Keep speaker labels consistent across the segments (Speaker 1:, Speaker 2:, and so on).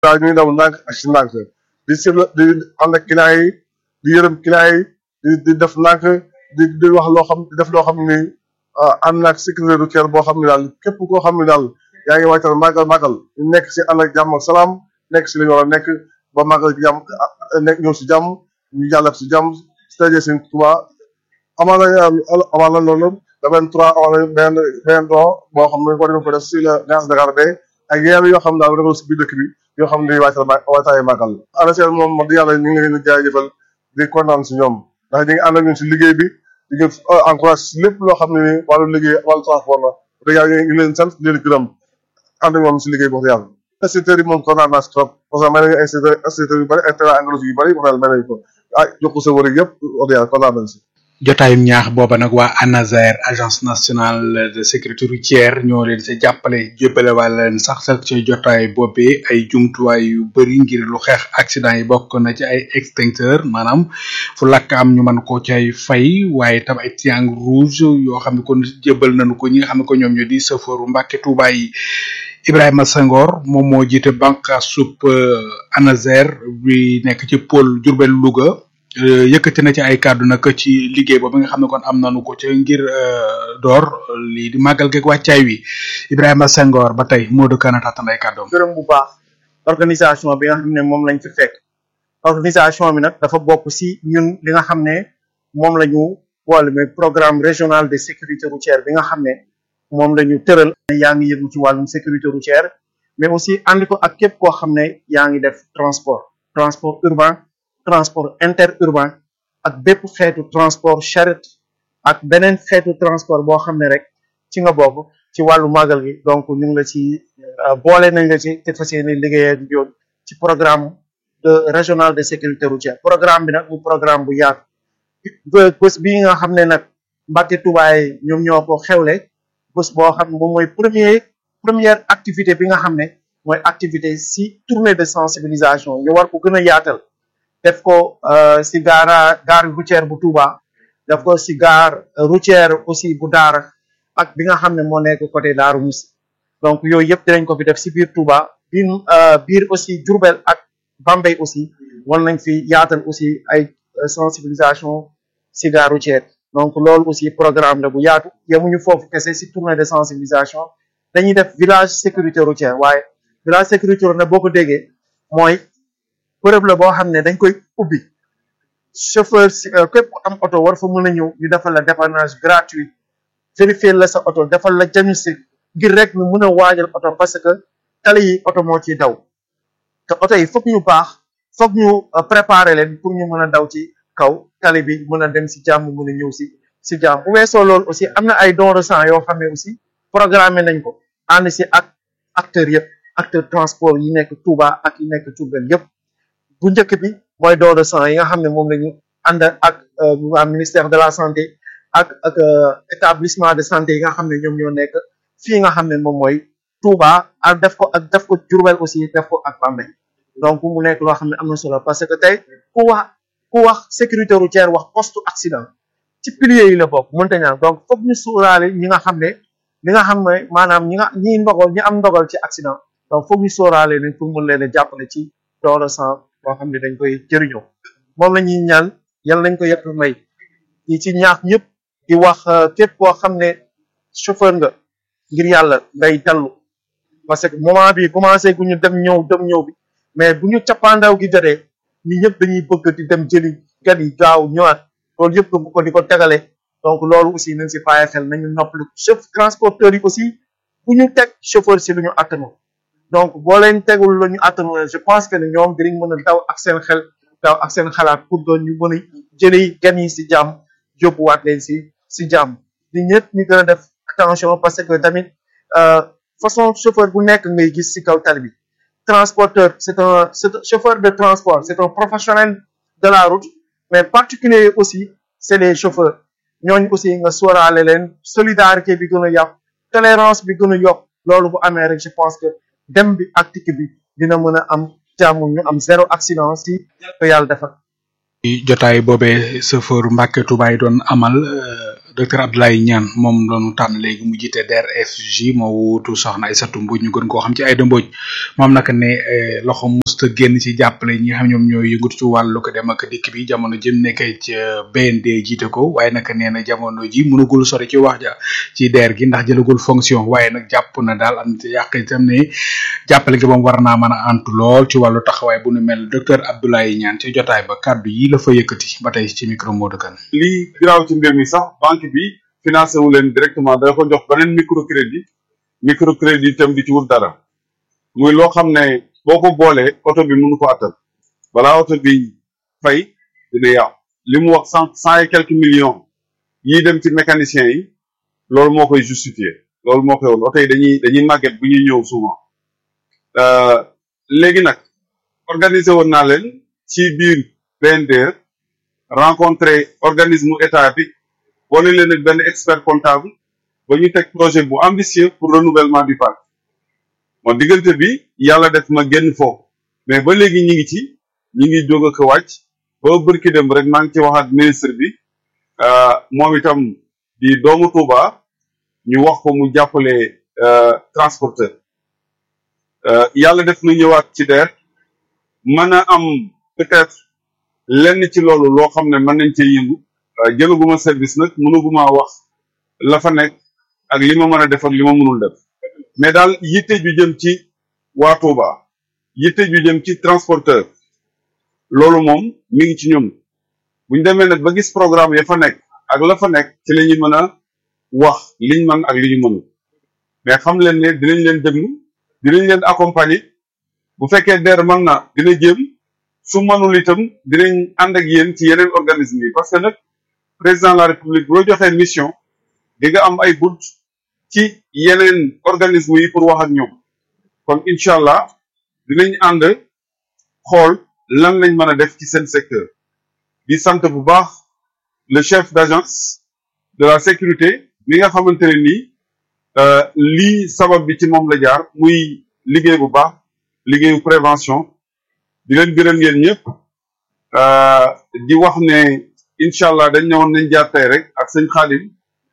Speaker 1: daal ñuy daw ndànk ak si ndànk di si di ànd ak client yi di yërëm client yi di di def ndànk di di wax loo xam di def loo xam ni ànd naag sécurité routière boo xam ne daal képp koo xam ne daal yaa ngi waajal màggal màggal ñu nekk si ànd ak jàmm ak salaam nekk si li ñu war a nekk ba màggal jàmm nekk ñëw si jàmm ñu jàllale si jàmm si tëjee seen Tuubaa amaa na amaa na loolu le 23 amaa na benn benn don boo xam ne war nañu ko def si la gaz de Garde ak yeneen yoo xam ne daal dafa si biir dëkk bi yoo xam ne waajal waajtaayu màggal ANACIM moom wax dëgg yàlla ñu ngi leen di jaajëfal di kontaan si ñoom ndax ñu ngi ànd ak ñun si liggéey bi di ñu encourage si lépp loo xam ne ni wàllu liggéey wàllu transport la dëgg yàlla ñu ngi leen sant di leen gërëm ànd ak moom si liggéey bi wax dëgg yàlla instituteurs yi moom kontaan naa si trop parce que may nañu instituteurs instituteurs yu bëri ak terrain engrais yu bëri wax dëgg may nañu ko ah jox ko sa wër yëpp wax dëgg yàlla kontaan nañ si
Speaker 2: jotaayum ñaax booba nag waa ANASER agence nationale de sécurité routière ñoo leen sa jàppale jébbale wàlla leen sax sax ci jotaay boobee ay jumtuwaay yu bëri ngir lu xeex accident yi bokk na ci ay extincteur maanaam fu lakk am ñu mën ko cay fay waaye tam ay triangle rouge yoo xam ne kon jébbal nañu ko ñi nga xam ne ko ñoom ñoo di chauffeur Mbàkke Tuuba yi Ibrahima Senghor moom moo jiite bànqaas sub ANASER bi nekk ci pôle Diourbel Louga yëkkati na ci ay kàddu nag ci liggéey boobu nga xam ne kon am nañu ko ci ngir door lii di màggal geeg wàccaay wi Ibrahima Senghor ba tey Modou Kana tàttan ay kàddoom.
Speaker 3: gërëm bu baax organisation bi nga xam ne moom lañ fi fekk organisation bi nag dafa bokk si ñun li nga xam ne moom la ñu boole mais programme régional de sécurité routière bi nga xam ne moom la ñu tëral. yaa ngi yëngu ci wàllum sécurité routière mais aussi ànd ko ak képp koo xam ne yaa ngi def transport transport urbain. transport interurbain ak bépp xeetu transport charrette ak beneen xeetu transport boo xam ne rek ci nga bokk ci wàllu màggal gi donc ñu ngi la ci boole nañ la ci te fas yéene liggéey ak yoon ci programme de régional de sécurité routière programme bi nag mu programme bu yaatu bés bii nga xam ne nag Mbàkke Tuubaa yi ñoom ñoo ko xewle bés boo xam moom mooy premier première activité bi nga xam ne mooy activité si tournée de sensibilisation ñu war ko gën a yaatal def ko si gaara gare routière bu Touba def ko si gare routière aussi bu Daara ak bi nga xam ne moo nekk côté Daaru Musi donc yooyu yëpp dinañ ko fi def si biir Touba biir biir aussi Diourbel ak Bambey aussi war nañ fi yaatal aussi ay sensibilisation si gare routière donc loolu aussi programme la bu yaatu yemuñu foofu kese si tournée de sensibilisation dañuy def village sécurité routière waaye village sécurité routière boo ko déggee mooy bërëb la boo xam ne dañ koy ubbi chauffeur si képp ku am oto war fa mën a ñëw ñu defal la dépannage gratuit vérifier la sa oto defal la diagnostic ngir rek ñu mën a waajal oto parce que tali yi oto moo ciy daw te oto yi foog ñu baax foog ñu préparer leen pour ñu mën a daw ci kaw tali bi mën a dem si jàmm mën a ñëw si si jàmm bu weesoo loolu aussi am na ay don de sang yoo xam ne aussi programmé nañ ko ànd si ak acteurs yëpp acteur transport yi nekk Touba ak yi nekk Diourbel yëpp bu njëkk bi mooy don de sang yi nga xam ne moom la ñu ànd ak waa ministère de la santé ak ak établissement de santé yi nga xam ne ñoom ñoo nekk fii nga xam ne moom mooy Touba ak def ko ak def ko Diourbel aussi def ko ak Bambey donc mu nekk loo xam ne am na solo parce que tey ku wax ku wax sécurité routière wax poste accident ci piliers yi la bokk mënta ñaan donc foog ñu sóoraale ñi nga xam ne li nga xam ne maanaam ñi nga ñi ndogal ñi am ndogal ci accident donc foog ñu sóoraale leen pour mën leen a jàppale ci don de sang boo xam ne dañ koy jëriñoo moom la ñuy ñaan yal nañ ko yëpp may ñi ci ñaax ñëpp di wax képp koo xam ne chauffeur nga ngir yàlla ngay dallu parce que moment bi commencé gu ñu dem ñëw dem ñëw bi mais bu ñu cappaandaw gi jotee ñi ñëpp dañuy bëgg di dem jëli gan yi gaaw ñëwaat loolu yëpp bu ko di ko tegale donc loolu aussi nañ si bàyyi xel nañu noppalu chef transporteurs yi aussi bu ñu teg chauffeur si lu ñu attanu donc boo leen tegul lu ñu attanu je pense que ne ñoom dinañ mën a daw ak seen xel daw ak seen xalaat pour que ñu mën a jëli gan yi si jàmm yóbbuwaat leen si si jàmm di ñëpp ñu gën a def attention parce que tamit façon chauffeur bu nekk ngay gis si kaw tali bi transporteur c'est un c'est un chauffeur de transport c'est un professionnel de la route mais particulier aussi c'est les chauffeurs ñooñu aussi nga sóoraale leen solidarité bi gën a yokk tolérance bi gën a yokk loolu bu amee rek je pense que dem bi ak tikk bi dina mën a am jàmm ñu am zéro accident si ko yàlla defal
Speaker 2: jotaay boobee chauffeur Mbàkke Tuubaa yi doon amal docteur Abdoulaye Niane moom lañu tànn léegi mu jiite DRFJ moo wuutu soxna Aïssatou Mbodj ñu gën koo xam ci Aïda Mbodj moom nag ne loxo musta génn ci jàppale ñi nga xam ñoom ñooy yëngatu ci wàllu ko dem ak dikk bi jamono jëm nekkee ci BND jiite ko waaye nag nee na jamono ji mënagul sori ci wax ja ci DER gi ndax jëlagul fonction waaye nag jàpp na daal am ci yàq itam ne jàppale gi moom war naa mën a antu lool ci wàllu taxawaay bu nu mel docteur Abdoulaye Niane ci jotaay ba kàddu yi la fa yëkkati ba tey ci micro Modou Kane
Speaker 4: lii giraaw ci mbir mi sax banque bi financé wu leen directement da ko jox beneen microcrédit microcrédit itam di ci wut dara muy loo xam ne boo ko boolee oto bi mënu ko attal balaa oto bi fay dina yàqu li mu wax cent cent et quelques millions yii dem ci mécanicien yi loolu moo koy justifier loolu moo koy woon oto yi dañuy dañuy màgget bu ñuy ñëw souvent léegi nag organiser woon naa leen ci biir BNDR rencontré organisme état bi boole leen ak benn expert comptable ba ñu teg projet bu ambitieux pour renouvellement du parc moo diggante bi yàlla def ma génn foofu mais ba léegi ñi ngi ci ñi ngi jóg ak wàcc ba bërki dem rek maa ngi ci waxaat ministre bi moom itam di doomu Touba ñu wax ko mu jàppale transporteur yàlla def nu ñëwaat ci DER mën a am peut-être lenn ci loolu loo xam ne mën nañ cee yëngu jëlaguma service nag mënuguma wax la fa nekk ak li ma mën a def ak li ma mënul def mais daal yitte ju jëm ci waa Touba yitte ju jëm ci transporteur loolu moom mi ngi ci ñun buñ demee nag ba gis programme ya fa nekk ak la fa nekk ci la ñuy mën a wax liñ mën ak li ñu mënul mais xam leen ne dinañ leen déglu dinañ leen accompagner bu fekkee DER mën na dina jéem su mënul itam dinañ ànd ak yéen ci yeneen organisme yi parce que nag président de la république bu la joxee mission di nga am ay bunt ci yeneen organisme yi pour wax ak ñoom kon incha allah dinañ ànd xool lan lañ mën a def ci seen secteur di sant bu baax le chef d'agence de la sécurité mi nga xamante ne nii lii sabab bi ci moom la jaar muy liggéey bu baax liggéeyu prévention di leen gërëm yéen ñëpp di wax ne incha allah dañ ñëwoon nañ jaar tey rek ak sëñ Xaadim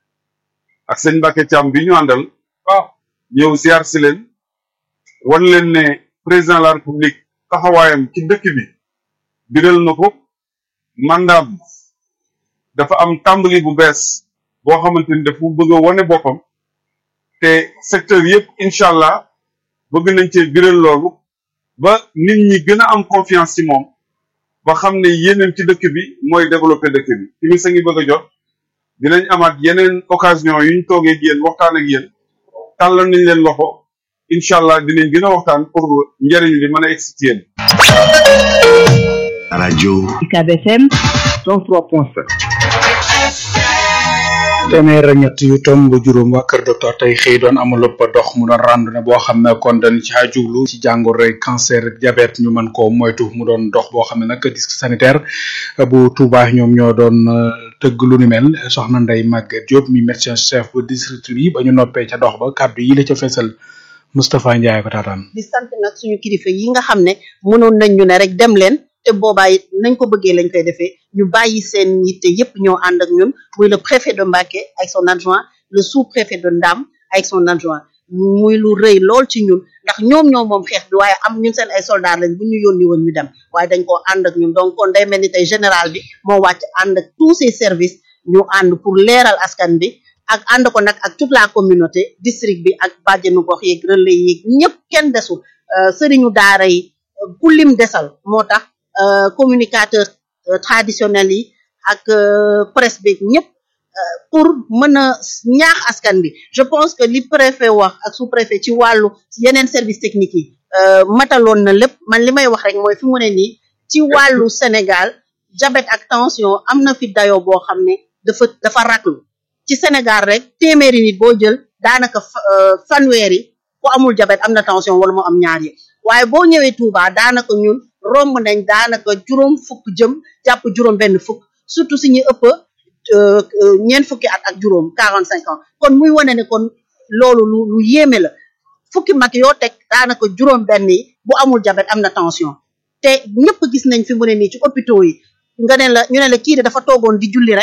Speaker 4: ak sëñ Mbacke Thiam bi ñu àndal waaw ñëw ziar si leen wan leen ne président de la république taxawaayam ci dëkk bi biral na ko mandaam dafa am tàmbali bu bees boo xamante ni dafa bëgg a wane boppam te secteur yëpp incha allah bëgg nañ cee biral loolu ba nit ñi gën a am confiance ci moom ba xam ne yéeneen ci dëkk bi mooy développer dëkk bi ci mi sa ngi bëgg a jot dinañ amaat yeneen occasion yuñ toogee ak yéen waxtaan ak yéen tàllal nañ leen loxo incha allah dinañ gën a waxtaan pour njëriñ li mën a egsi ci yéen
Speaker 5: rajo
Speaker 6: UCAB FM 103.7
Speaker 2: téeméer ak ñett yu tomb juróom waa kër docteur tey xëy doon amul ëpp dox mu doon randonnée boo xam ne kon dañ ci jublu ci jàngoro cancer ak diabète ñu mën koo moytu mu doon dox boo xam ne nag disque sanitaire bu Touba ñoom ñoo doon tëgg lu ni mel soxna Ndeye Maguette Diop mi médecin chef bu district bi ba ñu noppee ca dox ba kàddu yi la ca fesal Moustapha Ndiaye ko taataan.
Speaker 7: di sant nag suñu kilifa yi nga xam ne mënoon nañ ñu ne rek dem leen te boobaa it nañ ko bëggee lañ koy defee ñu bàyyi seen yitte yépp ñoo ànd ak ñun muy le préfet de Mbacké ak son adjoint le sous-préfet de Ndam ak son adjoint muy lu rëy lool ci ñun ndax ñoom ñoo moom xeex bi waaye am ñun seen ay soldats lañ bu ñu yónni woon ñu dem waaye dañ koo ànd ak ñun donc kon day mel ni tey général bi moo wàcc ànd ak tous ces services ñu ànd pour leeral askan bi ak ànd ko nag ak toute la communauté district bi ak bàjjenu gox yeeg relais yeeg ñëpp kenn desul sëriñu daara yi ku lim desal moo tax communicateur traditionnel yi ak presse bi ñëpp pour mën a ñaax askan bi je pense que li préfet wax ak sous préfet ci wàllu yeneen service technique yi mataloon na lépp man li may wax rek mooy fi mu ne nii ci wàllu Sénégal diabète ak tension am na fi dayoo boo xam ne dafa dafa raglu ci Sénégal rek téeméeri nit boo jël daanaka fanweeri ku amul diabète am na tension wala mu am ñaar yi waaye boo ñëwee Touba daanaka ñun romb nañ daanaka juróom fukk jëm jàpp juróom benn fukk surtout si ñu ëpp ñeent fukki at ak juróom quarante cinq ans kon muy wane ne kon loolu lu lu yéeme la fukki mag yoo teg daanaka juróom benn yi bu amul diabète am na tension te ñëpp gis nañ fi mu ne nii ci hôpitaux yi nga ne la ñu ne la kii de dafa toogoon di julli rek